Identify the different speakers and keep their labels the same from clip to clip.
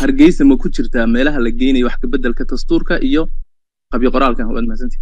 Speaker 1: hargeysa ma ku jirtaa meelaha la geynayo wax kabeddelka dastuurka iyo qabyo qoraalka waad mahadsantihi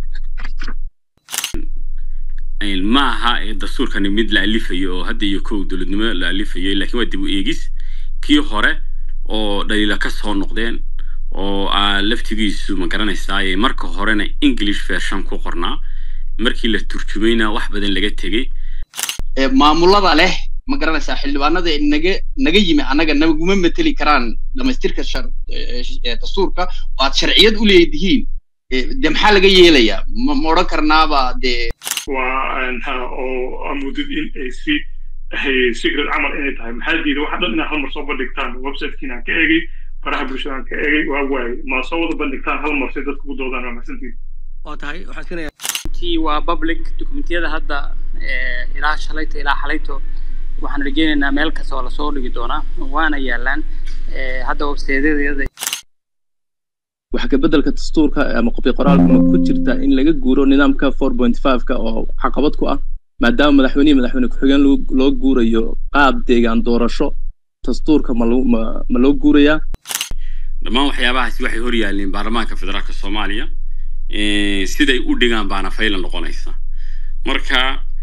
Speaker 2: ma aha dastuurkani mid la alifayo oo hadda iyo kow dowladnimo la alifayo laakiin waa dib u eegis kii hore oo dhaliila ka soo noqdeen oo laftigiisu ma garanaysaa marka horena english version ku qornaa markii la turjumayna wax badan laga tegey
Speaker 3: maamulada leh ma garanaysaa xildhibaanada naga naga yimi annaga naguma mateli karaan dhamaystirka dastuurka waad sharciyad u leedihiin de maxaa laga yeelayaa ma odhan karnaaba dee
Speaker 4: waa oo amudid in ay si secret camal inay tahay maxaa diida waxa dhan inaad hal mar soo bandhigtaan websitekiinaan ka egay faraha bulshadaan ka egay waa waaye ma soo wada bandhigtaan hal mar si dadku u doodaan waa mahadsantiid
Speaker 5: waa tahay waxaan iskanayaa waa public dokumentiyada hadda ilaa shalayto ilaa xalayto waxaan rajeynaynaa meel kasta oo lasoo dhigi doonaa waana yaalaan hadda websiteedyada
Speaker 1: wax kabeddelka dastuurka ama qobyo qoraalka ma ku jirta in laga guuro nidaamka four point five-ka oo caqabad ku ah maadaama madaxweynihii madaxweyne ku-xigeen loo guurayo qaab deegaan doorasho dastuurka ma ma loo guurayaa
Speaker 2: dhammaan waxyaabahaasi waxay hor yaaleen baarlamaanka federaalka soomaaliya siday u dhigaan baana fayla noqonaysa marka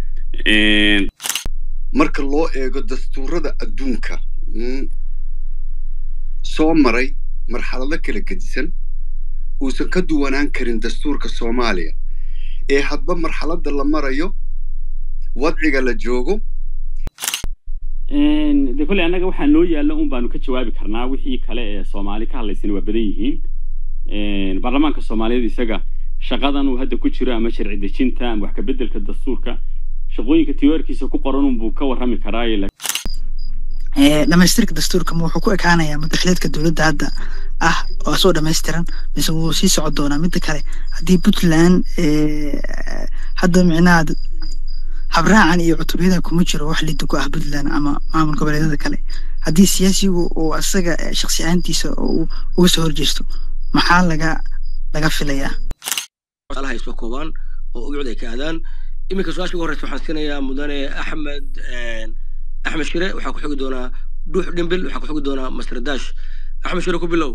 Speaker 6: marka loo eego dastuurada adduunka soo maray marxalado kala gedisan uusan ka duwanaan karin dastuurka soomaaliya ee hadba marxaladda la marayo wadciga la joogo
Speaker 2: de kolley annaga waxaa noo yaalla un baanu ka jawaabi karnaa wixii kale ee soomaali ka hadlaysana waa badan yihiin baarlamaanka soomaaliyeed isaga shaqadan uu hadda ku jiro ama sharci dejinta ama wax ka beddelka dastuurka shaqooyinka tiwaarkiisa ku qoran unbuu ka warrami karaaye
Speaker 7: dhamaystirka dastuurka ma wuxuu ku ekaanayaa madaxleedka dowladda hadda ah oo soo dhammaystiran mise wuu sii socon doonaa midda kale haddii puntland hadda micnaha habraacan iyo cutubyada kuma jiro wax lidda ku ah puntland ama maamul goboleedyada kale haddii siyaasigu uu asaga shaksi ahaantiisa oo uga soo horjeesto maxaa laga laga filayaa
Speaker 5: alaha isma koobaan oo ugucud ay ka aadaan iminka su-aasha ugu horeysa waxaan siinayaa mudane axmed axmed shire waxaa ku xogi doonaa dhuux dhimbil waxaa ku xogi doonaa masr dash axmed shire ku bilow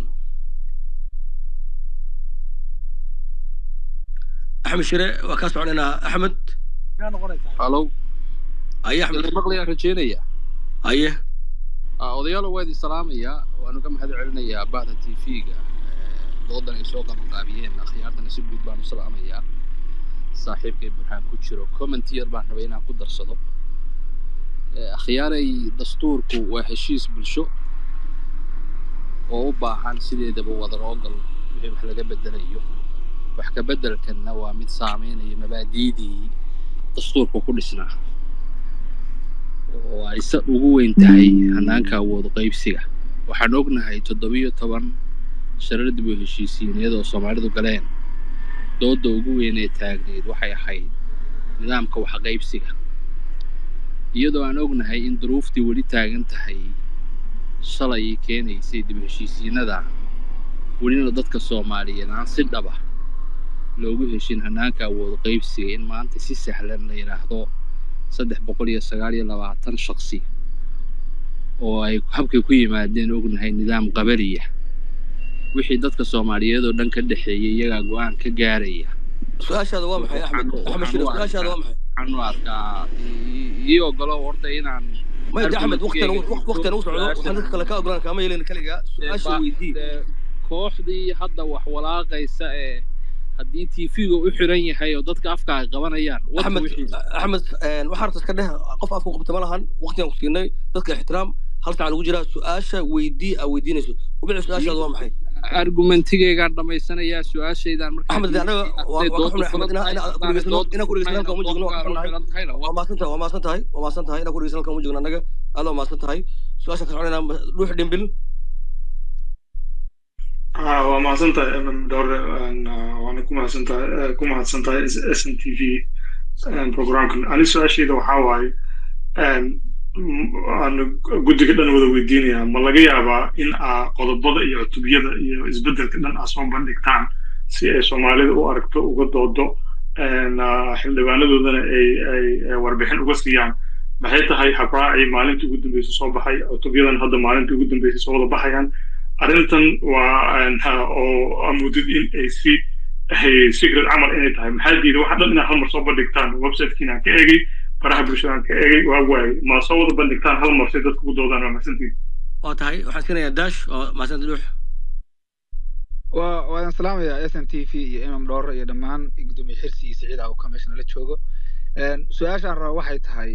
Speaker 5: axmed shire waa kaa soconaynaa axmed
Speaker 8: halo
Speaker 5: aye axmed
Speaker 8: maqlayaan rajeynaya
Speaker 5: aye
Speaker 8: odayaalo waa idin salaamayaa waanu ka mahad celinayaa bahda t v-ga doodan ay soo qabanqaabiyeen akhyaartana si guud baan u salaamayaa saaxiibkay burhaan ku jiro comment yar baan rabay inaan ku darsado akhyaaray dastuurku waa heshiis bulsho oo u baahan sideedaba wadaroogal wixii wax laga bedelayo wax ka beddelkanna waa mid saameynaya mabaadi'dii dastuurku ku dhisnaa oo ay se ugu weyn tahay hanaanka awood qaybsiga waxaan ognahay toddobiyo toban sharar dib u heshiisiineed oo soomaalidu galeen doodda ugu weyn ee taagneed waxay ahayd nidaamka wax qaybsiga iyadoo aan ognahay in duruuftii weli taagan tahay shalay keenaysay dib heshiisiinada welina dadka soomaaliyeed aan si dhaba loogu heshin hanaanka awood qaybsiga in maanta si sahlan la yidhaahdo saddex boqol iyo sagaal iyo labaatan shaksi oo ay habkay ku yimaadeen ognahay nidaam qabariya wixii dadka soomaaliyeed oo dhan ka dhexeeyay iyagaa go-aan ka gaaraya
Speaker 5: su-aashaada waa maxay axmed axmed shire su-aashaada waa maxay
Speaker 8: waxaan u arkaa ii ogolo horta inaan
Speaker 5: maya axmed waqtigan waqtigan u socdo waxaan dadka kale ka ogolaan kaama yeelin kaligaa su-aasha weydii
Speaker 8: kooxdii hadda wax walaaqaysa ee haddii tv-ga u xiran yahay oo dadka afka ay qabanayaan
Speaker 5: axmed axmed waxaa rabta iska dheh qof afka qabta ma lahan waqtigan ku siinay dadka ixtiraam hal sacan ugu jiraa su-aasha weydii aa weydiinayso ubici su-aashaada waa maxay
Speaker 8: argumentigeygaan dhamaysanayaa su-aashaydaan
Speaker 5: axmed anaga waa ka xunay axmed inaan kuregeysano halka uma joogno waa ka xunnahay waa maasan tahay waa maasan tahay waa maasan tahay inaan kuregeysano halka uma joogno annaga aad waa maasan tahay su-aashaan ka soconaynaa dhuux dhimbil
Speaker 4: waa mahadsan tahay dhowre waana ku mahadsan tahay ku mahadsan tahay s n t v programkan ani su-aashayda waxaa waaye aan guddiga dhan wada weydiinayaa ma laga yaabaa in aa qodobada iyo cutubyada iyo isbeddelka dhan aa soo bandhigtaan si ay soomaalida u aragto uga doodo xildhibaanadoodana ay ay warbixin uga siiyaan maxay tahay habraacii maalintii ugu dambeysay soo baxay cutubyadan hadda maalintii ugu dambeysay soo wada baxayaan arrintan waa maxaa oo amoodid in ay si hay secret camal inay tahay maxaa diiday waxa dhan inaad hal mar soo bandhigtaan websitekiinaan ka eegay faraha bulshadaan ka eegay waa waayey ma soo wada bandhigtaan hal mar si dadku u doodaan waa mahadsantiid
Speaker 5: waa tahay waxaan siinayaa daash oo mahadsanta dhuux
Speaker 9: waa waan salaamayaa s n t v iyo imam dhoore iyo dhammaan gudoomiye xirsi iyo siciid awka meesha nala joogo su-aashaan raba waxay tahay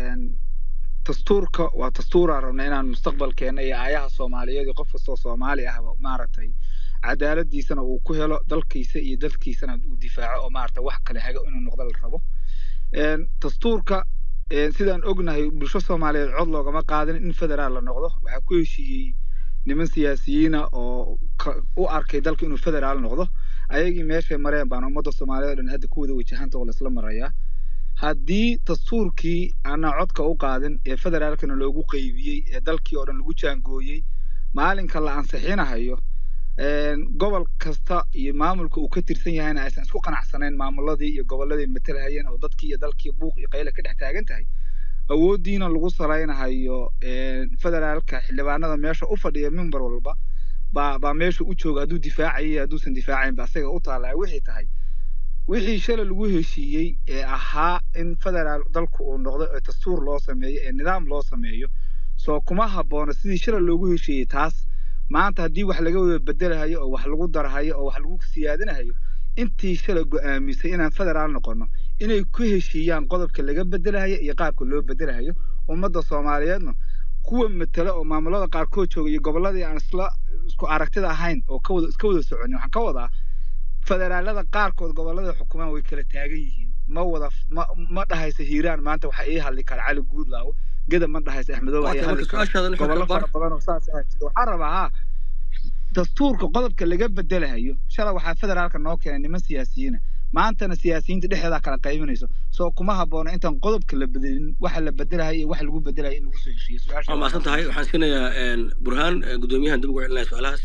Speaker 9: dastuurka waa dastuuraan rabna inaan mustaqbalkeena iyo aayaha soomaaliyeed iyo qof kastoo soomaali ahba maaragtay cadaaladiisana uu ku helo dalkiisa iyo dalkiisana uu difaaco oo maaragtay wax kale hago inuu noqdo la rabo dastuurka sidaan ognahay bulsho soomaaliyeed cod loogama qaadin in federaal la noqdo waxaa ku heshiiyey niman siyaasiyiina oo u arkay dalka inuu federaal noqdo ayagii meeshay mareen baan ummadda soomaaliyeed oo dhan hadda ku wada wajahanta oo laisla marayaa haddii dastuurkii aanaa codka u qaadin ee federaalkana loogu qeybiyey ee dalkii oo dhan lagu jaangooyey maalinka la ansixinahayo gobol kasta iyo maamulka uu ka tirsan yahayna aysan isku qanacsanayn maamuladii iyo gobolladii matalahayeen oo dadkii iyo dalkii buuq iyo qayle ka dhex taagan tahay awooddiina lagu salaynahayo federaalka xildhibaanada meesha u fadhiya mimbar walba baa baa meesha u jooga hadduu difaacayay hadduusan difaacayn ba asaga u taallaa wixii tahay wixii shalay lagu heshiiyey ee ahaa in federaal dalku uu noqdo ee dastuur loo sameeyo ee nidaam loo sameeyo soo kuma habboona sidii shalay loogu heshiiyey taas maanta haddii wax laga wada bedelahayo oo wax lagu darahayo oo wax lagu siyaadinahayo intii shalay go'aamisay inaan federaal noqono inay ku heshiiyaan qodobka laga bedelahayo iyo qaabka loo bedelahayo ummadda soomaaliyeedna kuwa matala oo maamulada qaarkood jooga iyo gobolladii aan isla isku aragtida ahayn oo ka wada iska wada soconin waxaan ka wadaa federaalada qaarkood gobollada xukumaan way kala taagan yihiin ma wada ma ma dhahaysa hiiraan maanta waxaa ii hadli kara cali guudlaawo geda ma dhahaysa axmedooba ii hadli kara gobollo fara badan oo saas ah jira waxaan rabaa haa dastuurka qodobka laga bedelahayo shalay waxaa federaalka noo keenay niman siyaasiyiina maantana siyaasiyiinta dhexdeedaa kala qaybanayso soo kuma habboona intaan qodobka la bedelin waxa la bedelahayo iyo waxa lagu bedelayo in lagu soo heshiiyo
Speaker 5: waa mahadsan tahay waxaan siinayaa burhaan gudoomiyahan dib ugu celinaya su-aalahaas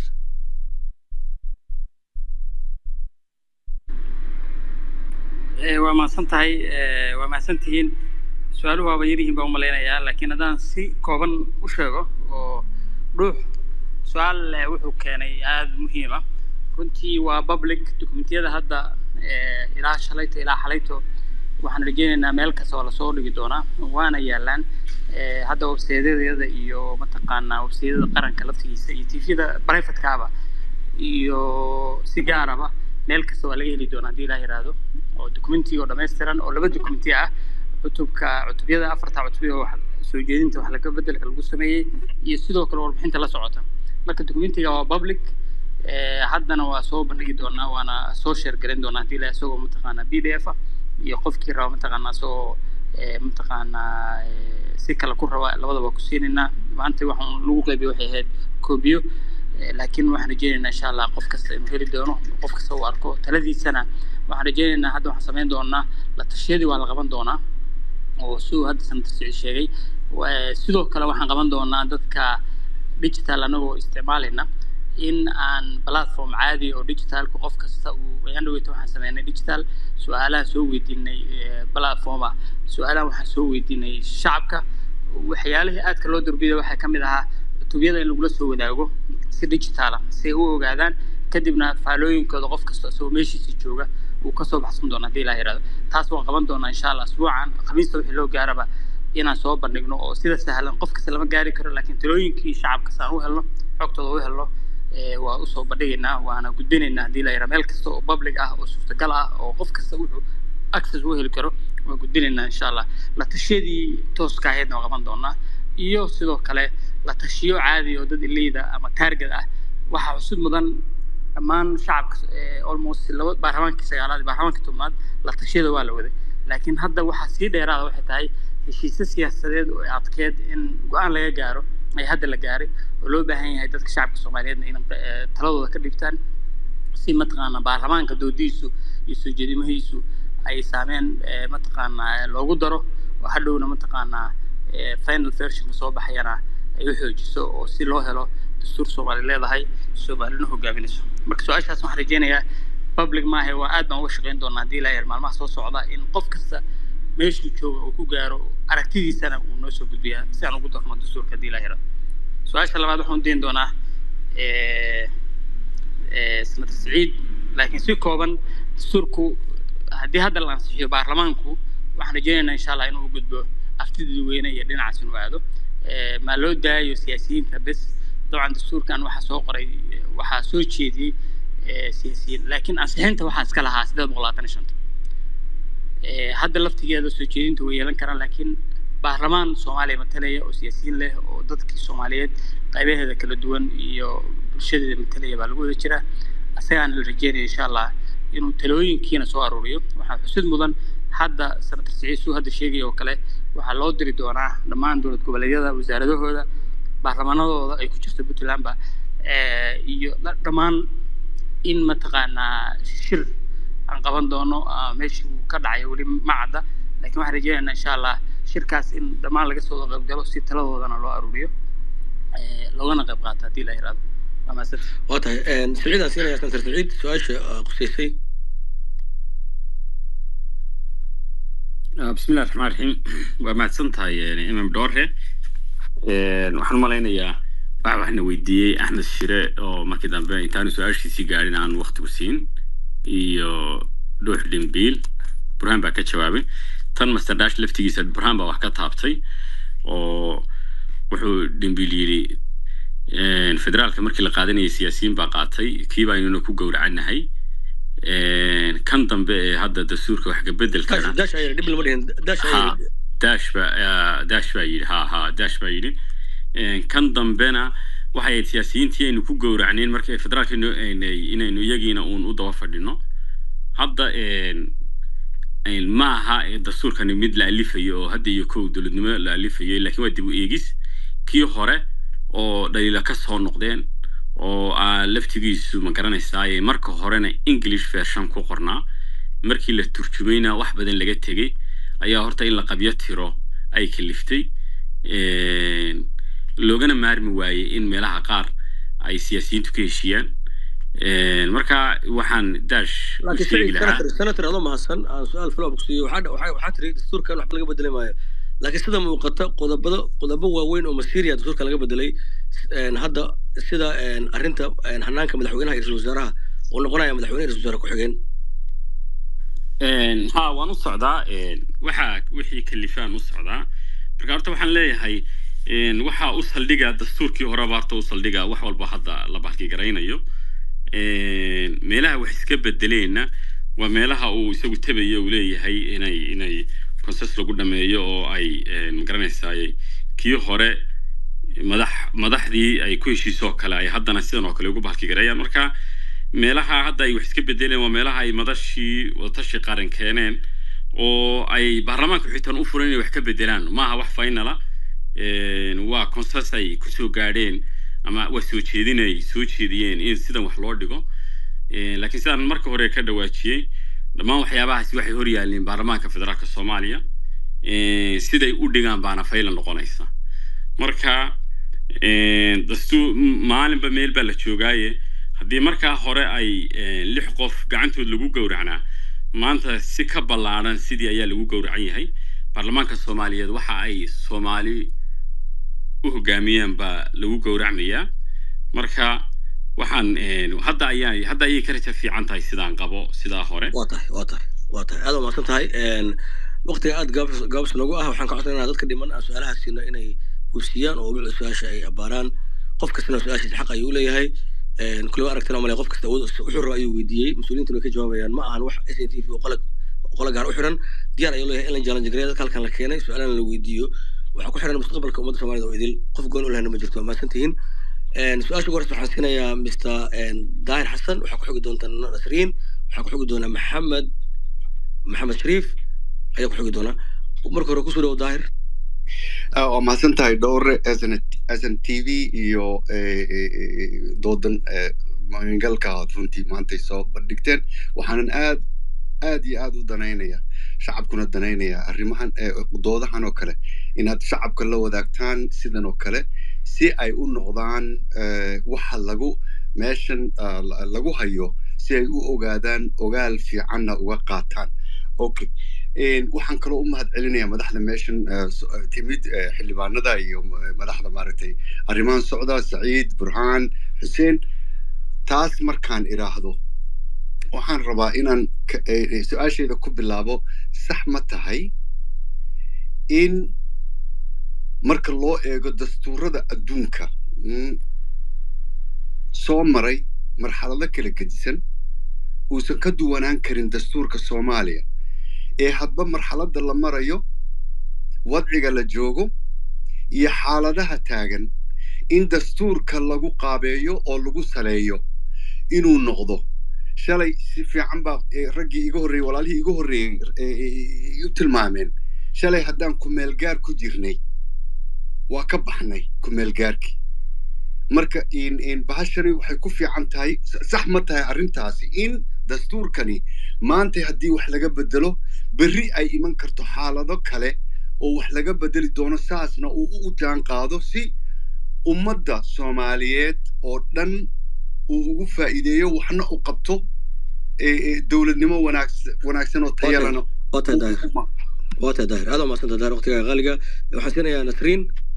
Speaker 10: waa mahadsan tahay waa mahadsan tihiin su-aaluhu waaba yaryihiin baan umalaynayaa laakiin haddaan si kooban u sheego oo dhuux su-aal wuxuu keenay aada muhiim ah runtii waa public dokumentiyada hadda ilaa shalayto ilaa xalayto waxaan rajeynaynaa meel kasta oo lasoo dhigi doonaa waana yaalaan hadda websaydyada iyo mataqaanaa websaydyada qaranka laftigiisa iyo tvda privatekaaba iyo si gaaraba meel kasta waa laga heli doonaa haddii ilaah yiraahdo oo documenti oo dhammaystiran oo laba documenti ah cutubka cutubyada afarta cutubyo wax soo jeedinta wax laga bedelka lagu sameeyey iyo sidoo kale warbixinta la socota marka documentiga waa public haddana waa soo bandhigi doonaa waana soo share garin doonaa haddii ilaah isagoo mataqaanaa b d f ah iyo qofkii raba mataqaanaa isagoo mataqaanaa si kale ku raba labadaba ku siinaynaa maanta waxaan lagu qaybiyo waxay ahayd koobiyo laakiin waxaan rajeynaynaa insha allah qof kasta inuu heli doono qof kasta uu arko taladiisana waxaan rajeynaynaa hadda waxaan samayn doonaa la tashiyadii waa la qaban doonaa oo siduu hadda sanata sicid sheegay sidoo kale waxaan qaban doonaa dadka digital anagoo isticmaalayna in aan platform caadi oo digitalka qof kasta uu ayaan dhaweyta waxaan sameynay digital su-aalaha soo weydiinay platform ah su-aalaha waxaan soo weydiinay shacabka waxyaalihii aadka loo durbiday waxaa ka mid ahaa cutubiyada in lagula soo wadaago si digitaala si ay u ogaadaan kadibna faalooyinkooda qof kasta isagoo meeshiisa jooga uu kasoo baxsan doona haddii ilaa yirahdo taas waan qaban doonaa insha allah asbuucan khamiista wixii loo gaaraba inaan soo bandhigno oo sida sahlan qof kasta lama gaari karo laakiin talooyinkii shacabka saan u helno xogtooda u helno waa usoo bandhigaynaa waana gudbinaynaa haddii la yidhaha meel kasta oo public ah oo suurtagal ah oo qof kasta wuxuu access u heli karo waa gudbinaynaa insha allah la tashiyadii tooska ahaydna waa qaban doonaa iyo sidoo kale la tashiyo caadi oo dad ileyda ama taarget ah waxaa xusud mudan dhammaan shacabka almost laba baarlamaankii sagaalaad baarlamaankii tobnaad la tashiyada waa la waday laakiin hadda waxaa sii dheeraada waxay tahay heshiisyo siyaasadeed oo adkeed in go-aan laga gaaro ay hadda la gaaray oo loo baahan yahay dadka shacabka soomaaliyeedna in taladooda ka dhibtaan si mataqaana baarlamaanka doodiisu iyo soo jeedimahiisu ay saameen mataqaanaa loogu daro oo hadhowna mataqaanaa final versionka soo baxayana ay u xoojiso oo si loo helo dastuur soomaali leedahay soomaalina hogaaminayso marka su-aashaas waxaan rajeynayaa public maahe waa aad baan uga shaqeyn doonaa haddii ilaa yar maalmaha soo socda in qof kasta meeshuu jooga uu ku gaaro aragtidiisana uu noo soo gudbiyaa si aan ugu darno dastuurka haddii ilaa yara su-aasha labaad waxaan u dayn doonaa eh, eh, senator saciid laakiin si kooban dastuurku haddii hadda la ansixiyo baarlamaanku waxaan rajeynaynaa insha allah inuu u gudbo aftida dadweyne iyo dhinacaas inuu aado Eh, maa loo daayo siyaasiyiinta bes dabcan dastuurkan waxaa soo qoray eh, waxaa soo jeediyey eh, siyaasiyiin laakiin ansixinta waxaa iska lahaa sideed boqol labaatan iyo shanta Eh, hadda laftigeeda soo jeedinta way yeelan karaan laakiin baarlamaan soomaaliya matalaya oo siyaasiyiin leh oo dadkii soomaaliyeed qaybaheeda kala duwan iyo bulshadeeda matalaya baa lagu wada jiraa asagaana la rajeynaya insha allah inuu talooyinkiina soo aruuriyo waxaa xusid mudan hadda senator siciid suu hadda sheegaya oo kale waxaa loo diri doonaa dhammaan dowlad goboleedyada wasaaradahooda baarlamaanadooda ay ku jirto puntlandba eh, iyo dha- dhammaan in mataqaanaa shir aan qaban doono ah, meeshii uu ka dhacay weli ma cadda laakiin waxaan rajeynaynaa insha allah shirkaas in dhammaan laga soo qayb galo si taladoodana loo aruuriyo eh, loogana qayb qaato haddii la yiraahdo waa mahadsantihin
Speaker 5: waa tahay siciidaan siinayaa senator saciid su-aasha ah, qusaysay
Speaker 2: Ah, bismillahi raxmaan raxiim waa mahadsan tahay eh, imam dhoore Een, waxaan malaynayaa waxa waxna weydiiyey axmed shire oo markii dambe intaanu su-aashiisii gaadhin aan waqtigu siin iyo dhuux dhimbiil burhaan baa ka jawaabay tan master dash laftigiisa burhaan baa wax ka taabtay oo wuxuu dhimbiil yidhi een, federaalka markii la qaadanayay siyaasiyiin baa qaatay kii baa inuna ku gowracanahay Een, kan dambe ee hadda dastuurka wax kabedelkana
Speaker 5: dash ayaa dhib lama dhihin dash ayaa
Speaker 2: ha dash ba ah, dash baa yidhi ha ha dash baa yidhi Een, kan dambena waxay ahayd siyaasiyiintii aynu ku gowracneen markay federaalka ino- aynay- inaynu iyagiina uun u daba fadhino hadda een, een, ma aha ee dastuurkani mid la alifayo oo hadda iyo kow dowladnimo la alifayo laakiin waa dib u eegis kii hore oo dhaliila ka soo noqdeen oo aa laftigiisu ma garanaysaa marka horena english version ku qornaa markii la turjumayna wax badan laga tegey ayaa horta in la qabyo tiro ay kaliftay Een, loogana maarmi waayey in meelaha qaar ay siyaasiyiintu ka heshiiyaan Een, marka waxaan dash u
Speaker 5: laakiin
Speaker 2: sheegi
Speaker 5: saciid
Speaker 2: lahaa
Speaker 5: senator senator adoo mahadsan aan su-aal follow up kusiiyo waxaa waxaa waxaa tiri dastuurkan waxba laga bedeli maayo laakiin sida muuqata qodobada qodobo waaweyn oo masiiriya dastuurka laga bedelay een, hadda sida een, arrinta een, hanaanka madaxweynaha iyo ra-iisul wasaaraha oo noqonaya madaxweyne ra-isul wasaare ku-xigeen
Speaker 2: Een, ha waan u socdaa een, waxa wixii kalifaan u socdaa marka horta waxaan leeyahay een, waxa u saldhiga dastuurkii horeba horta u saldhiga wax walba hadda la bakigaraynayo Een, meelaha wax iska bedeleenna waa meelaha uu isagu tabayo uu leeyahay inay inay process lagu dhameeyo oo ay een, magaranaysaay kii hore madax madaxdii ay ku heshiisoo kale ay haddana sidan oo kale ugu bakigareeyaan marka meelaha hadda ay wax iska bedeleen waa meelaha ay madashii wadatashi qaran keeneen oo ay baarlamaanka xitaan u furan inay wax ka bedelaan maaha wax finala Een, waa consens ay kusoo gaadheen ama waa soo jeedin ay soo jeediyeen in sidan wax loo dhigo Een, laakiin sidaan marka hore ka dhawaajiyey dhammaan waxyaabahaasi waxay hor yaaleen baarlamaanka federaalka soomaaliya Een, siday u dhigaan baana fayla noqonaysa marka een, dastuur maalinba meel baa la joogaaye haddii markaa hore ay een, lix qof gacantood lagu gowracnaa maanta si ka ballaaran sidii ayaa lagu gowracan yahay baarlamaanka soomaaliyeed waxa ay soomaali u hogaamiyaan baa lagu gowracmayaa marka waxaan een, hadda ayaa hadda ayay ka raja fiican tahay sidaan qabo sidaa hore
Speaker 5: waa tahay waa tahay waa tahay aad waa mahadsan tahay Een, waqtiga aad gaabs gaabs noogu ah waxaan ka codsanaa dadka dhiman aan su-aalaha siino inay buusiyaan oo wixii su-aasha ay abaaraan qof kastana su-aashiisa xaq ayuu leeyahay Een, kulli waa aragtina male qof kasta awood wuxuu raba ayuu weydiiyey mas-uuliyiintuna way ka jawaabayaan ma ahan wax s n t v oo qola qola gaar u xiran diyaar ayuu leeyahay in la challenge gareeyo dadka halkan la keenay su-aalana la weydiiyo waxaa ku xiran mustaqbalka ummadda soomaalida oo idil qof goon u lehna ma jirto waa mahadsan tihiin Een, su-aasha ugu horeysa waxaan siinayaa mr daahir xasan waxaa ku xogi doonta nasriin waxaa ku xogi doonaa maxamed maxamed shariif ayaa ku xogi doonaa marka hore kusoo dhawo daahir
Speaker 6: Ah, waa mahadsan tahay dhowre sn t v iyo eh, eh, eh, doodan eh, magangalka aad runtii maantay soo bandhigteen waxaanan aad aad iyo aad u danaynaya shacabkuna danaynaya arrimahan eh, doodahan oo kale inaad shacabka la wadaagtaan sidan oo kale si ay u noqdaan eh, waxa lagu meeshan ah, la- lagu hayo si ay u ogaadaan ogaal fiicanna uga qaataan okay Een, waxaan kaloo u mahad celinayaa madaxda meeshan eh, so- eh, timid eh, xildhibaanada iyo eh, madaxda maaragtay arrimahan socda saciid burhaan xuseen taas markaan iraahdo waxaan rabaa inaan ka- eh, eh, su-aasheeda ku bilaabo sax ma tahay in marka loo eego dastuurada adduunka mm, soo maray marxalado kala gedisan uusan ka duwanaan karin dastuurka soomaaliya ee hadba marxaladda la marayo wadciga la joogo iyo xaaladaha taagan in dastuurka lagu qaabeeyo oo lagu saleeyo inuu noqdo shalay si fiican baa eh, raggii iga horreeyey walaalihii iga horreeyey eh, eh, u tilmaameen shalay haddaan kumeelgaar ku jirnay waa ka baxnay kumeelgaarkii marka in in bahashani waxay ku fiican tahay s- sax ma tahay arrintaasi in dastuurkani maanta haddii wax laga bedelo berri ay iman karto xaalado kale oo wax laga bedeli doono saasna uu u jaan qaado si ummadda soomaaliyeed oo dhan uu ugu faa'iideeyo waxna u qabto ee ee dowladnimo wanaagsan wanaagsan oo tayalana
Speaker 5: waa tahay daahir waa tahay daahir aad waa mahadsanta daahir waqtigaa qaaliga waxaan siinayaa nasriin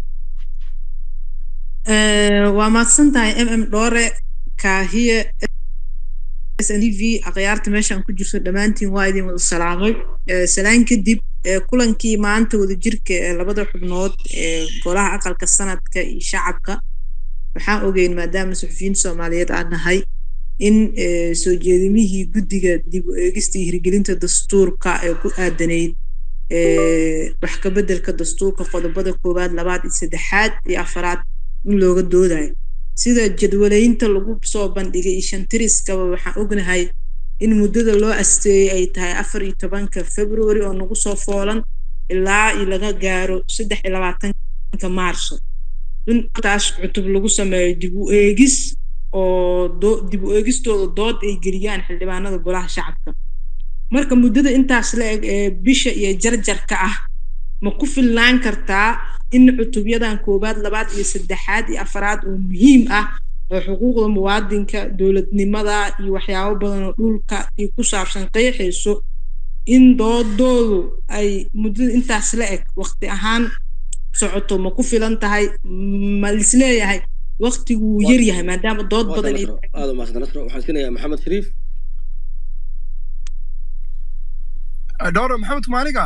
Speaker 11: Eh, waa mahadsan tahay mm dhoore kaahiye snv akhyaarta meeshaan ku jirto dhammaantiin waa idin wada salaamay Eh, salaan kadib eh, kulankii maanta wadajirka ee labada xubnood ee golaha aqalka sanadka iyo shacabka waxaan ogeyn maadaama suxufiyiin soomaaliyeed aan nahay in eh, soo jeedimihii guddiga dib u eegista iyo hirgelinta dastuurka ee ku aadanayd eh, wax ka beddelka dastuurka qodobada koowaad labaad iyo saddexaad iyo afaraad in looga doodayo sida jadwaleynta lagu soo bandhigay iyo shantiriskaba waxaan ognahay in muddada loo asteeyey ay tahay afar iyo tobanka february oo nagu soo foolan ilaa iyo laga gaaro saddex iyo labaatanka maarso in taas cutub lagu sameeyo dib u eegis oo doo- dib u eegistooda dood ay geliyaan xildhibaanada golaha shacabka marka muddada intaas la eg ee bisha iyo jarjarka ah ma ku filnaan kartaa in cutubyadan koowaad labaad iyo saddexaad iyo afaraad oo muhiim ah oo xuquuqda muwaadinka dowladnimada iyo waxyaabo badan oo dhulka iyo ku saabsan qeexayso in doodoodu ay muddada intaas la eg waqti ahaan socoto ma ku filan tahay ma lisleeyahay waqtigu wuu yar yahay maadaama dood
Speaker 5: waa tahay
Speaker 11: badan ay
Speaker 5: nasro aad waa mahadsanta nasro waxaan siinayaa maxamed shariif
Speaker 12: dhowro maxamed kumaaniga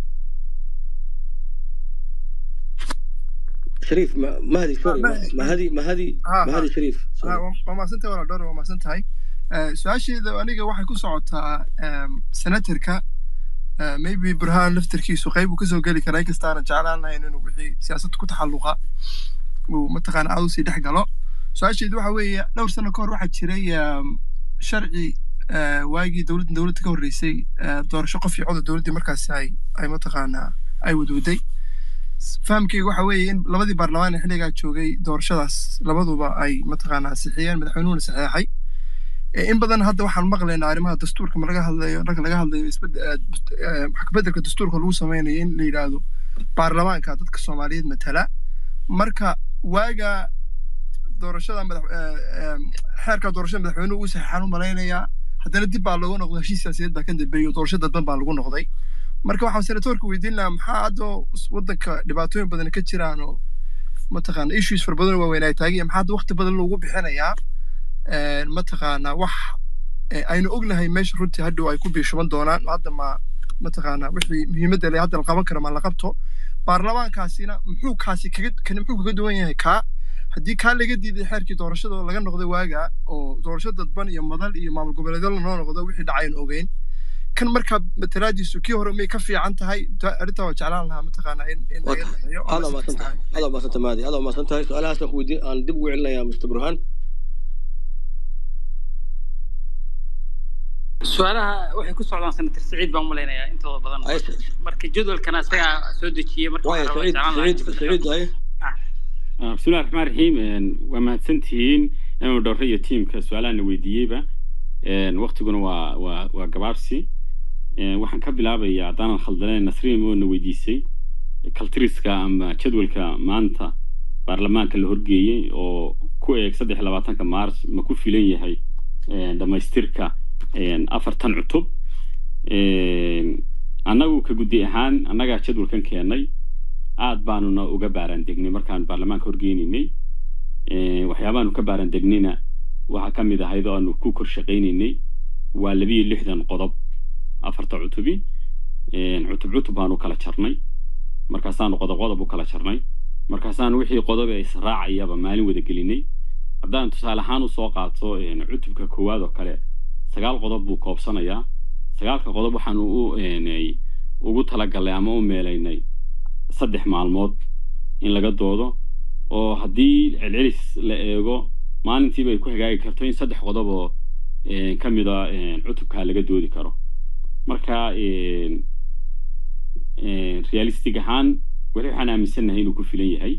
Speaker 5: shariif ma- mahdi sorry ma- mahadi mahadi
Speaker 12: ha ha
Speaker 5: mahadi shariif
Speaker 12: ha
Speaker 5: sorry
Speaker 12: waa waa mahadsantahay walaal dhowro waa mahadsan tahay Eh, su-aasheeda aniga waxay ku socotaa em, senatorka eh, maybe burhaan laftarkiisu qayb uu kasoo geli karaa inkasta aanan jeclaan lahayn inuu wixii siyaasadda ku taxalluqa uu mataqaana aad usii dhex galo su-aasheedu waxa weeye dhowr sano ka hor waxaa jiray em, sharci eh, waagii dowladda dowladda ka horreysay eh, doorasho qof iyo codod dowladdii markaasi ay ay mataqaanaa ay wadwaday fahamkeyga waxa weeye in labadii baarlamaan ee xilligaa joogay doorashadaas labaduba ay mataqaanaa sixiyeen madaxweynuhuna saxeexay Eh, in badan hadda waxaan maqlaynaa arrimaha dastuurka ma laga hadlayo marka laga hadlayo isbed- eh, dast- eh, wax ka beddelka dastuurka lagu sameynayo in la yidhaahdo baarlamaanka dadka soomaaliyeed matala marka waaga doorashada madax eh, eh, xeerka doorashada madaxweynuhu uu saxeexaan u malaynayaa haddana dib baa looga noqday heshiis siyaasadeed baa ka dambeeyey oo doorasho dadban baa lagu noqday marka waxaan senatoorka weydiin lahaa maxaa hadda waddanka dhibaatooyin badan ka jiraan oo mataqaana issues fara badan oo waaweyn ay taagan yihiin maxaa hadda waqti badan loogu bixinayaa een, mataqaanaa wax eh, aynu ognahay meesha runtii hadhow ay ku biishuban doonaan hadda ma mataqaanaa wixii muhiimadda le hadda la qaban karo ma la qabto baarlamaankaasina muxuu kaasi kaga kani muxuu kaga duwan yahay kaa haddii kaa laga diiday xeerkii doorashada oo laga noqday waaga oo doorasho dadban iyo madal iyo maamul goboleedyo lanoo noqdo wixii dhacayn ogeyn kan markaa matalaadiisu kii hore may ka fiican tahay Ta- arrintaa waa jeclaan lahaa mataqaanaa in in
Speaker 5: waa
Speaker 12: laga
Speaker 5: tahay
Speaker 12: dhameeyo oo
Speaker 5: aad
Speaker 12: la
Speaker 5: waa mahadsan tahay
Speaker 12: isticmaalo
Speaker 5: aad waa mahadsan tahay mahdi aad waa mahadsan tahay su-aalahaas aan ku weydiin aan dib ugu celinayaa mr burhaan
Speaker 10: su-aalaha waxay ku socdaan senator saciid baan u malaynayaa intooda badan
Speaker 5: ay
Speaker 10: marka jadwalkana isagaa soo dejiyey marka
Speaker 5: waaya
Speaker 10: waxaan rabaa
Speaker 5: saciid
Speaker 10: jeclaan lahaa
Speaker 5: saciid
Speaker 10: in
Speaker 5: saciid ay
Speaker 2: Ah, bismillahi raxmaan raxiim een, waa mahadsantihiin inuu dhowre iyo tiimka su-aalahana weydiiyeyba een, waqtiguna waa waa waa gabaabsi Een, waxaan ka bilaabayaa haddaanan khaldanayn nasriin oona weydiisay kaltiriska ama jadwalka maanta baarlamaanka la horgeeyey oo ku eeg saddex iyo labaatanka maars ma ku filan yahay een, dhammaystirka een, afartan cutub Een, annagu ka guddi ahaan annagaa jadwalkan keennay aad baanuna uga baaraan degnay markaan baarlamaanka horgeynaynay Eh, waxyaabaanu ka baaraan degnayna waxaa ka mid ahayd oo aanu ku kor shaqaynaynay waa labiyo lixdan qodob afarta cutubi Eh, cutub cutub baanu kala jarnay markaasaanu qodob qodob u kala jarnay markaasaanu wixii qodob ee israacayaba maalin wada gelinay haddaan tusaale ahaan usoo qaato eh, cutubka koowaad oo kale sagaal qodob buu koobsanayaa sagaalka qodob waxaanu u eh, ugu talagalnay ama u meelaynay saddex maalmood in laga doodo oo haddii celcelis la eego maalintiiba ay ku hagaagi karto in saddex qodob oo eh, ka mid a eh, cutubkaa laga doodi karo marka eh, eh, realistic ahaan weli waxaan aaminsannahay inuu ku filan yahay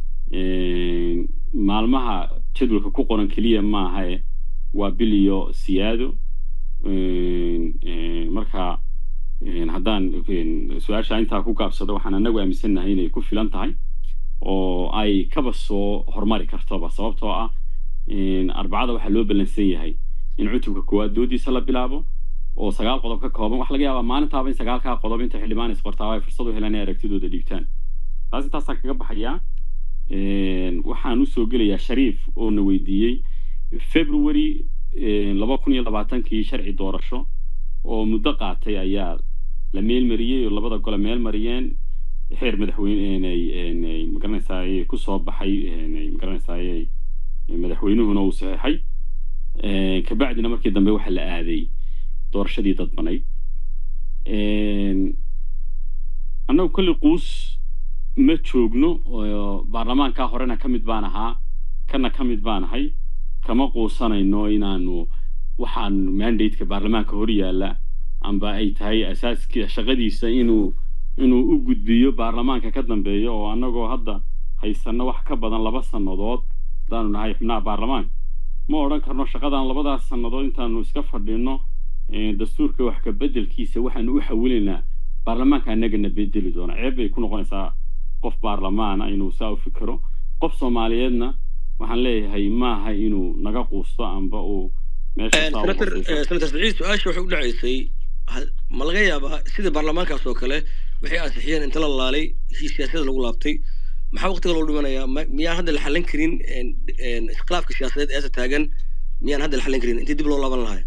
Speaker 2: Eh, maalmaha jadwalka ku qoran keliya maaha eh, waa bil iyo siyaado Eh, eh, marka eh, haddaan eh, su-aasha intaa ku gaabsado waxaan anagu aaminsannahay inay ku filan tahay oo ay kaba soo hormari kartoba sababtoo ah eh, arbacada waxaa loo ballansan yahay in cutubka koowaad doodiisa la bilaabo oo sagaal qodob ka kooban waxaa laga yaabaa maalintaaba in sagaalkaa qodob inta xildhibaan isqortaaba ay fursad u helaan inay aragtidooda dhiibtaan taas intaasaan kaga baxayaa Een, waxaan usoo gelayaa shariif oo na weydiiyey february een, laba kun iyo labaatankii sharci doorasho oo muddo qaatay ayaa la meelmariyey oo labada gole meel mariyeen xeer madaxweyne magaranaysaay kusoo baxay een, magaranaysaay madaxweynuhuna uu saxeexay Een, kabacdina markii dambe waxaa la aaday doorashadii dadbanayd Een, annagu kolli quus ma joogno oo baarlamaankaa horena ka mid baan ahaa kana ka mid baan ahay kama quusanayno inaanu waxaan mandate-ka baarlamaanka hor yaalla amba ay tahay asaaskii shaqadiisa inuu inuu u gudbiyo baarlamaanka ka dambeeya oo annagoo hadda haysanno wax ka badan laba sannadood haddaanu nahay xubnaha baarlamaanka ma odhan karno shaqadan labadaas sannadood intaanu iska fadhino eh, dastuurka wax ka beddelkiisa waxaanu u xawilaynaa baarlamaanka annagana bedeli doona ceeb bay ku noqonaysaa qof baarlamaana inuu saa u fikiro qof soomaaliyeedna waxaan leeyahay maaha inuu naga quusto amba uu meesha saa u
Speaker 5: senator
Speaker 2: qosayso.
Speaker 5: senator saciid su-aasha waxay u dhacaysay ha- ma laga yaabaa sidii baarlamaankaas oo kale waxay ansixiyeen inta la laalay heshiis siyaasadda lagu laabtay maxaa waqtiga loo dhimanayaa Ma- miyaan hadda la xallin karin een- een iskhilaafka siyaasadeed eesa taagan miyaan hadda la xallin karin intii dib loo laaban lahaa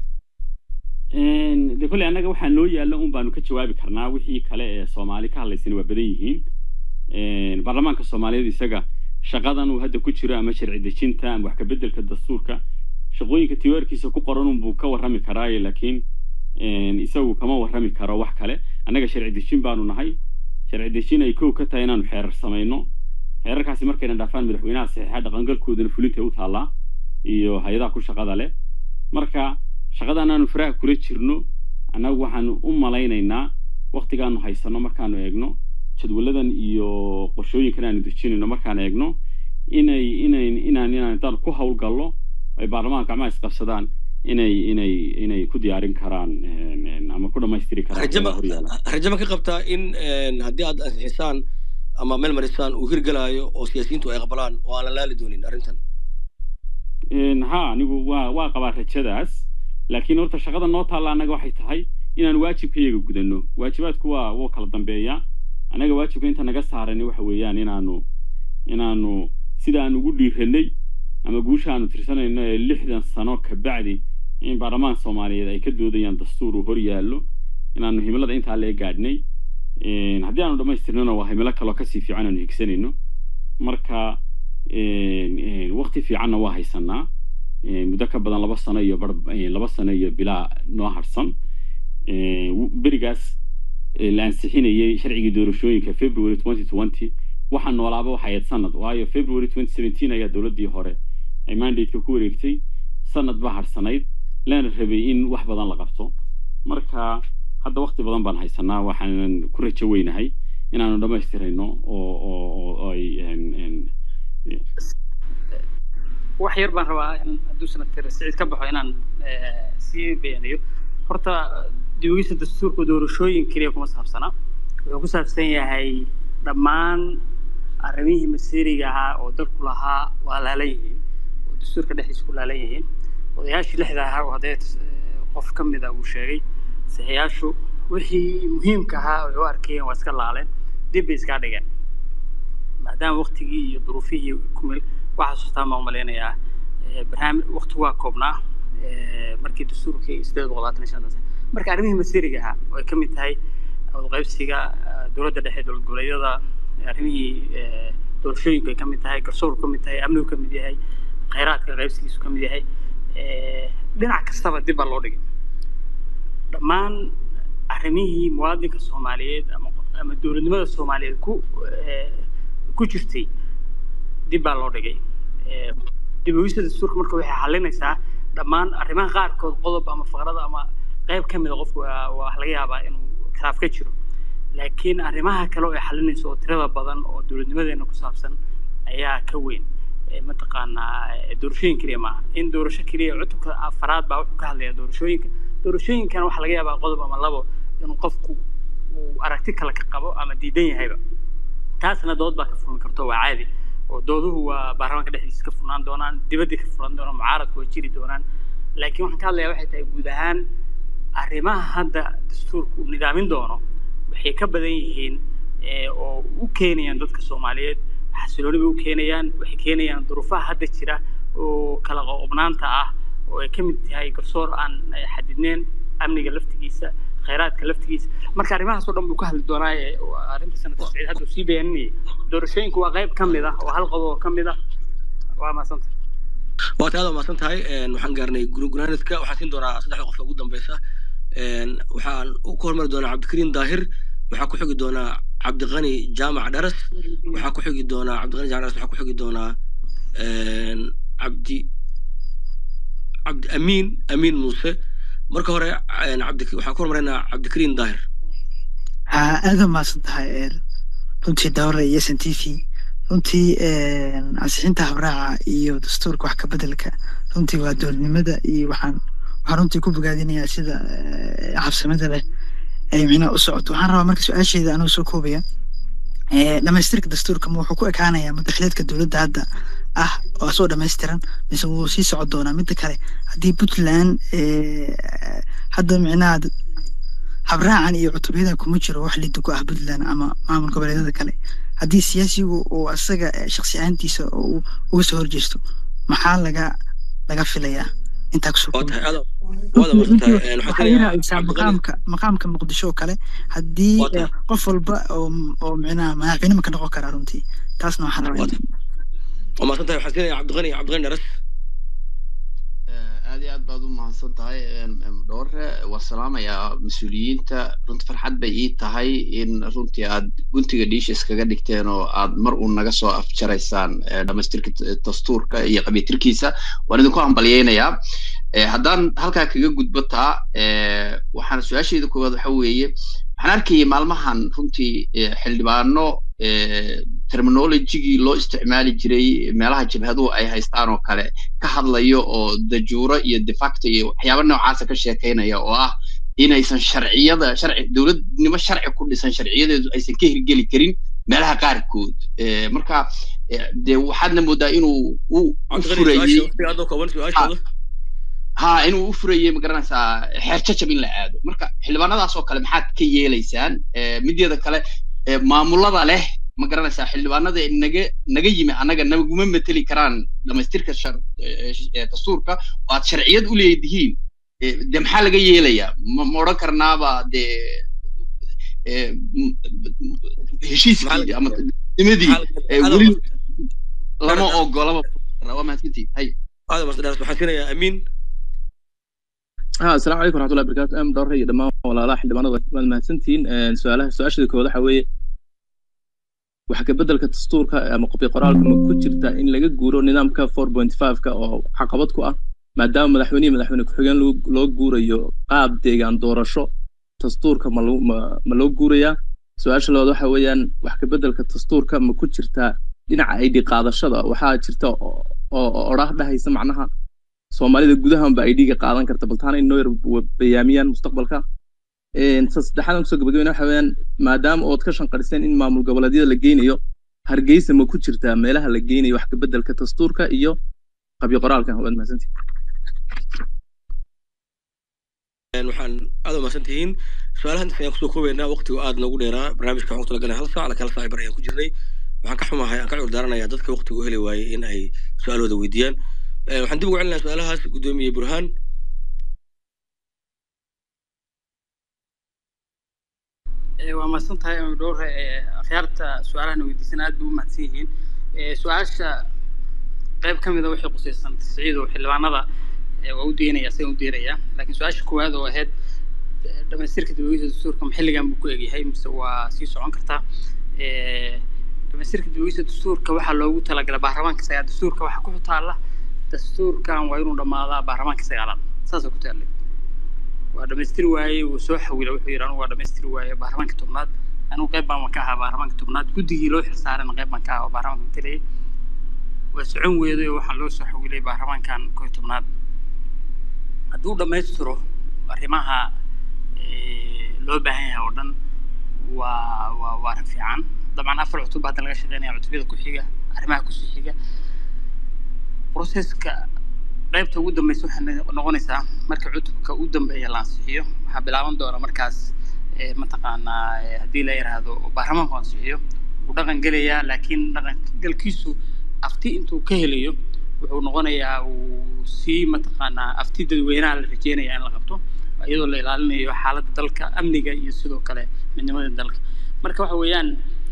Speaker 2: Een, de kolley annaga waxaa noo yaalla un baanu ka jawaabi karnaa wixii kale ee soomaali ka hadlaysana waa badan yihiin Een, baarlamaanka soomaaliyeed isaga shaqadan uu hadda ku jiro ama sharci dejinta ama wax ka beddelka dastuurka shaqooyinka tiwaarkiisa ku qoran unbuu ka warrami karaaye laakiin een, isagu kama warrami karo wax kale annaga sharci dejin baanu nahay sharci dejin ay kow ka tahay inaanu xeerar samayno xeerarkaasi markayna dhaafaan madaxweynaha saxiixa dhaqangalkoodana fulinta u taallaa iyo hay-adaha ku shaqada leh marka shaqadan aanu faraha kula jirno annagu waxaanu u malaynaynaa waktigaanu haysano markaanu eegno jadwaladan iyo qorshooyinkan aanu dejinayno markaan eegno inay inay inaan inaan intaan ku hawlgallo ay baarlamaanka gacmaha isqabsadaan inay inay inay ku diyaarin karaan een, een, ama ku dhammaystiri karaan
Speaker 5: rajama
Speaker 2: waxyaalaha horyaala
Speaker 5: rajama ka qabtaa in een, haddii aad ansixisaan ama meel marisaan uu hirgelaayo oo siyaasiyiintu ay aqbalaan oo aan la laali doonin arrintan
Speaker 2: Een, ha anigu waa waa qabaa rajadaas laakiin horta shaqada noo taalla annaga waxay tahay inaan waajibkayaga gudanno waajibaadku waa wuu kala dambeeyaa annaga waajibka inta naga saarani waxa weeyaan inaanu inaanu sida aan ugu dhiiranay ama guusha aanu tirsanayno ee lixdan sano ka bacdi in baarlamaanka soomaaliyeed ay ka doodayaan dastuur uu hor yaallo inaanu himilada intaa lee gaadhnay Een, haddii aanu dhammaystirnana waa himilo kaloo kasii fiican aanu higsanayno marka een, een, waqti fiicanna waa haysanaa Een, muddo ka badan laba sano iyo bar een, laba sano iyo bilaa noo harsan Een, w- berigaas ee, la ansixinayay sharcigii doorashooyinka february 2020 waxaa noolaaba waxay ahayd sanad waayo february 2017 ayaa dowladdii hore ay mandate-ka ku wareegtay sanad baa harsanayd lana rabay in wax badan la qabto marka hadda waqti badan baan haysanaa waxaanan ku rajo weynahay inaanu dhammaystirayno oo oo oo- oo ay een, een,
Speaker 10: wax yar baan rabaa in hadduu senator siciid ka baxo inaan eh, sii beeniyo horta diiwaankiisa dastuurka doorashooyin keliya kuma saabsana wuxuu ku saabsan yahay dhammaan arrimihii masiiriga ahaa oo dalku lahaa waa laalan yihiin oo dastuurka dhexdiisa ku laalan yihiin odayaashii lixda ahaa oo haddee eh, qof ka mida uu sheegay saxiyaashu wixii muhiimka ahaa ay u arkayeen waa iska laaleen dib bay iskaa dhigeen maadaama waktigii iyo duruufihii kumil waxaa xasuustaan baan umalaynayaa eh, barnaamij wakti waa koobnaa eh, markii dastuurkii sideed boqol labaatan iyo shantaas marka arrimihii masiiriga ahaa oo ay ka mid tahay wadaqaybsiga eh, dowladda dhexe dowlad goboleedyada arrimihii eh, doorashooyinku ay ka mid tahay garsoorku ka mid tahay amnigu ka mid yahay khayraadka qaybsigiisu ka mid yahay eh, dhinac kastaba dib baa loo dhigay dhammaan arrimihii muwaadinka soomaaliyeed ama ama dowladnimada soomaaliyeed ku eh, ku jirtay dib baa loo dhigay Eh, dib u eegista dastuurka marka waxay xalinaysaa dhammaan arrimaha qaarkood qodob ama faqrada ama qayb ka mida qofku waa waa wax laga yaabaa inuu khilaaf ka jiro laakiin arrimaha kale oo ay xalinayso oo tirada badan oo dowladnimadeena ku saabsan ayaa ka weyn Eh, mataqaanaa eh, doorashooyin keliya maaha in doorasho keliya cutubka afaraad baa wuxuu ka hadlayaa doorashooyinka doorashooyinkan waxaa laga yaabaa qodob ama labo inuu qofku uu aragti kale ka qabo ama diidan yahayba taasna dood baa ka furmi karto waa caadi oo dooduhu waa baarlamaanka dhexdiisa ka furnaan doonaan dibaddii ka furan doonaan mucaaradku way jiri doonaan laakiin waxaan ka hadlayaa waxay tahay guud ahaan arrimaha hadda dastuurku uu nidaamin doono waxay ka badan yihiin eh, oo u keenayaan dadka soomaaliyeed xasilooni bay u keenayaan waxay keenayaan duruufaha hadda jira oo kala qoqobnaanta ah oo ay ka mid tahay garsoor aan eh, xadidneyn amniga laftigiisa khayraadka laftigiisa marka arrimahaas oo dhan buu ka hadli doonaa ee waa arrinta sanadka siciid hadda uu sii beeninayay doorashooyinku waa qayb ka mid ah oo hal qodob oo ka mid ah waa mahadsanta
Speaker 5: waad aad umaasan tahay een, waxaan gaarnay gunaanadka waxaan siin doonaa saddexda qof ugu dambeysa een, waxaan u ku hormari doonaa cabdikariim daahir waxaa ku xigi doonaa cabdiqani jaamac dharas waxaa ku xigi doonaa cabdiqani jaamac dharas waxaa ku xigi doonaa een, cabdi cabdi amiin amiin muuse marka hore een, cabdi waxaan ku hormaraynaa cabdikariim daahir
Speaker 7: haa aada umahadsan tahay een, runtii dawra iyo s n t v runtii een, ansixinta habraaca iyo dastuurka wax ka bedelka runtii waa dowladnimada iyo waxaan waxaan runtii ku bogaadinayaa sida eh, habsamada leh ay micnaha u socoto waxaan rabaa marka su-aasheeda anuu soo koobaya Eh, dhamaystirka dastuurka ma wuxuu ku ekaanayaa madaxleedka dowladda hadda ah oo soo dhammaystiran mise wuu sii socon doonaa midda kale haddii puntland eh, hadda micnaha d- habraacan iyo cutubyadan kuma jiro wax lidda ku ah puntland ama maamul goboleedyada kale haddii siyaasigu uu asaga eh, shakhsi ahaantiisa oo uu uga soo horjeesto maxaa laga laga filayaa intaa kusoo
Speaker 5: waa
Speaker 7: koobi
Speaker 5: tahay aad waad umaasan tahay een, waxaan
Speaker 7: waxaa
Speaker 5: siinayaa
Speaker 7: yirahaysaa
Speaker 5: cabdiqani
Speaker 7: maqaamka maqaamka muqdisho oo kale haddii
Speaker 5: waa
Speaker 7: eh,
Speaker 5: tahay
Speaker 7: qof walba oo oo micnaha madaxweyne ma ka noqon karaa runtii taasna waxaan rabaa
Speaker 5: waa
Speaker 7: in
Speaker 5: tahay waa maasan tahay waxaan siinayaa cabdiqani cabdiqani dharas
Speaker 3: aad iyo aad baad u mahadsan tahay em, em, dhowre waa salaamayaa mas-uuliyiinta runti farxad bay ii tahay in runtii aad guntiga dhiisha iskaga dhigteen oo aad mar uun naga soo afjaraysaan eh, dhamaystirka t- dastuurka iyo qabiitirkiisa waan idinku hambalyeynayaa Eh, haddaan halkaa kaga gudbo taa eh, waxaan su-aashayda koowaad waxa weeye waxaan arkayay maalmahan runtii eh, xildhibaano eh, terminologigii loo isticmaali jiray meelaha jabhaduhu ay haystaan oo kale ka hadlayo oo dajuuro iyo de facto iyo waxyaaba noocaasa ka sheekaynaya oo ah inaysan sharciyada sharci dowladnimo sharci ku dhisan sharciyadeedu aysan ka hirgeli karin meelaha qaarkood Eh, marka eh, de waxaadna moodaa inuu u u
Speaker 5: cabdiqani
Speaker 3: furayey
Speaker 5: su-aasha waqtiga aad oo kooban
Speaker 3: ha
Speaker 5: su-aashooda
Speaker 3: ha inuu u furayey magaranaysaa xeer jajab in la aado marka xildhibaanadaas oo kale maxaad ka yeelaysaan Eh, mideeda kale eh, maamulada leh ma garanaysaa xildhibaanada naga naga yimi annaga naguma meteli karaan dhamaystirka shar eh, eh, dastuurka oo aad sharciyad u leedihiin Eh, de maxaa laga yeelayaa ma ma odhan karnaaba de eh, m-
Speaker 5: maxaa
Speaker 3: heshiiskii
Speaker 5: laga
Speaker 3: ama nimadii
Speaker 5: maxaa laga
Speaker 3: eh,
Speaker 5: aad
Speaker 3: weli
Speaker 5: umaasan
Speaker 3: lama
Speaker 5: dharas
Speaker 3: ogolaba waa mahadsantihin hay
Speaker 5: aad umaasan dharas waxaan siinayaa amiin
Speaker 1: ها السلام عليكم ورحمة الله وبركاته أم دور هي دمان ولا لا حد ما نضيف ما المهتمين سؤاله سؤال شذي كوده حوي waxa ka bedelka dastuurka ama qobi qoraalka ma ku jirta in laga guuro nidaamka 4.5 ka oo caqabad ku ah maadaama madaxweyne madaxweyne ku-xigeen loo loo guurayo qaab deegaan doorasho dastuurka ma loo ma ma loo guurayaa su-aasha labaad waxa weeyaan wax ka bedelka dastuurka ma ku jirta dhinaca ID qaadashada waxaa jirta oo oo odhaah dhahaysa macnaha soomaalida gudahanba ID-ga qaadan karta bal taana inoo yar bayaamiyaan mustaqbalka Een, ta saddexaad aan kusoo gabagabeyna waxa weeyaan maadaama ood ka shanqariseen in maamul goboleedyada la geynayo hargeysa ma ku jirtaa meelaha la geynayo wax ka bedelka dastuurka iyo qabyo qoraalka waad mahadsantihin
Speaker 5: Een, waxaan aad aad umahadsan tihiin su-aalahan intaas ayaan kusoo koobaynaa waqtigu aad noogu dheeraa barnaamijka waxaan ku talagalnay hal saac laka hal saac bar ayaan ku jirnay waxaan ka xumahay aan ka cudur daaranayaa dadka waqtigu u heli waayey in ay su-aalooda weydiiyaan Eh, waxaan dib ugu celinayaa su-aalahaas guddoomiye burhaan
Speaker 10: Eh, waa mahadsan tahay ama dhowre akhyaarta su-aalahana weydiisan aad bay u mahadsan yihiin Eh, su-aasha qayb ka mida waxay qusaysan tasciid oo xildhibaanada eh, waa u deynaya isaga u deynaya laakiin su-aasha koowaad oo ahayd eh, dhamaystirka dawladda dastuurka ma xilligan buu ku egyahay mise waa sii socon kartaa Eh, dhamaystirka dawladda dastuurka waxaa loogu talagalay baarlamaanka sagaal dastuurka waxaa ku taalla dastuurkan waa inuu dhammaadaa baarlamaanka sagaalaad saasoo ku taallay waa dhamaystiri waaye wuu soo xawila wuxuu yidhi anugu waa dhamaystiri waaye baarlamaanka tobnaad anigu qayb baan ka ahaa baarlamaanka tobnaad guddigii loo xilsaarana qayb baan ka ahaa oo baarlamaanka matalayay waa socon weeday oo waxaa loo soo xawilay baarlamaankan koo iyo tobnaad hadduu dhammaystiro arrimaha eh, loo baahan yahay oo dhan waa waa waa arrin fiican dabcan afar cutub hadda laga shaqeynaya cutubyada ku xiga arrimaha kusii xiga proceska qaybta ugu dambeysa waxay no- noqonaysaa marka cutubka u dambeeya la ansixiyo waxaa bilaaban doona markaas eh, mataqaanaa eh, haddii la yidhaahdo baarlamaanku ansixiyo wuu dhaqan gelayaa laakiin dhaqan galkiisu afti intuu ka helayo wuxuu noqonayaa uu sii mataqaanaa afti dadweynaha la rajeynaya in la qabto iyadoo la ilaalinayo xaaladda dalka amniga iyo sidoo kale midnimada dalka marka waxa weeyaan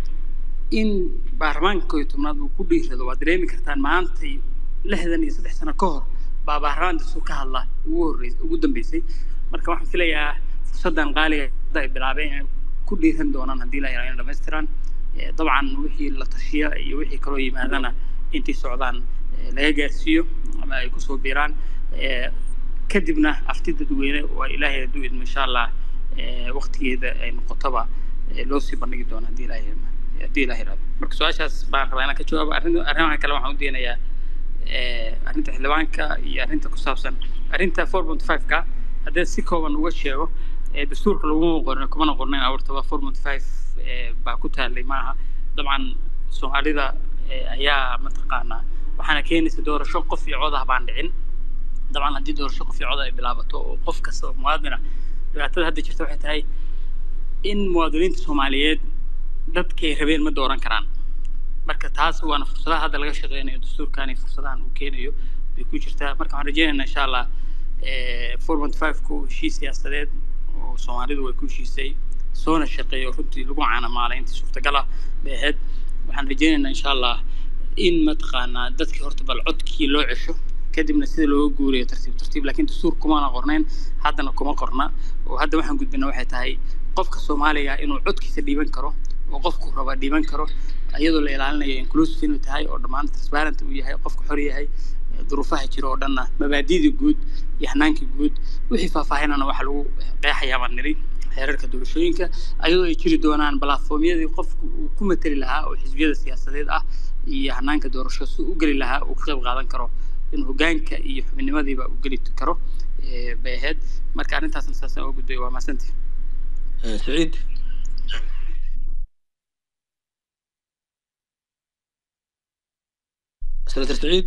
Speaker 10: in baarlamaanka koo iyo tobnaad uu ku dhiirado waad dareemi kartaan maantay lixdan iyo saddex sano ka hor baa baarlamaan dastuur ka hadla ugu horreysay ugu dambeysay marka waxaan filayaa fursaddan qaaliga hadda ay bilaabeen inay ku dhiiran doonaan haddii la yaraado inay dhammaystiraan Eh, dabcan wixii la tashiya iyo wixii kaloo yimaadana intay socdaan eh, laga gaarsiiyo ama ay kusoo biiraan Eh, kadibna afti dadweyne waa ilaahay hadduu idmo insha allah eh, waqtigeeda ay noqotoba eh, loo sii bandhigi doono haddii ilaahay haddii ilaahay raado marka su-aashaas baan rabaa inaan ka jawaabo arrin arrimaha kale waxaan u deenayaa eh, arrinta xildhibaanka iyo arrinta ku saabsan arrinta four point five ka haddii si kooban uga sheego eh, dastuurka laguma qorin kumana qornayn awartaba four point five baa ku taalay maaha dabcan soomaalida eh, ayaa mataqaanaa waxaana keenaysa doorasho qof iyo cod ah baan dhicin dabcan haddii doorasho qof iyo cod ay bilaabato oo qof kasta oo muwaadina dhibaatada hadda jirta waxay tahay in muwaadiniinta soomaaliyeed dadkay rabeen ma dooran karaan marka taas waana fursadaha hadda laga shaqeynayo dastuurkani fursadahan uu keenayo bay ku jirtaa marka waxaan rajeynaynaa insha allah four point five ku heshiis siyaasadeed oo soomaalidu way ku heshiisay soona shaqeeyo runtii lagu caanamaalay intii suurtagal ah bay ahayd waxaan rajeynaynaa insha allah in mataqaanaa dadkii horta bal codkii loo cesho kadibna sida looga guurayo tartiib tartiib laakiin dastuur kumana qornayn haddana kuma qorna oo hadda waxaan gudbina waxay tahay qofka soomaaliga inuu codkiisa dhiiban karo oo qofku raba dhiiban karo iyadoo la ilaalinayo inclusive inuu tahay oo dhammaan transparent uu yahay qofku xor yahay eh, duruufaha jira oo dhanna mabaadi'da guud iyo hanaanka guud wixii faahfaahinana waxaa lagu qeexayaa baan niri xeerarka doorashooyinka ayadoo ay jiri doonaan balaatfoomyadii qofku uu ku mateli lahaa oo xisbiyada siyaasadeed ah iyo hanaanka doorasho si u geli lahaa uu ka qayb qaadan karo in hogaanka iyo xubinimadiiba uu geli karo eh, bay ahayd marka arrintaasna saasaan uga gudbay waa mahadsantihi
Speaker 5: Eh, saciid senator saciid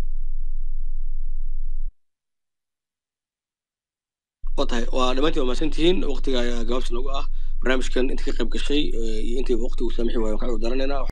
Speaker 5: waa tahay waa dhammaantiin waa mahadsantihiin waqtiga ayaa gabaabsi noogu ah barnaamijkan inta ka qayb gashay eh, iyo intii waqtigu saamixi waayo waan ka cudur daranaynaa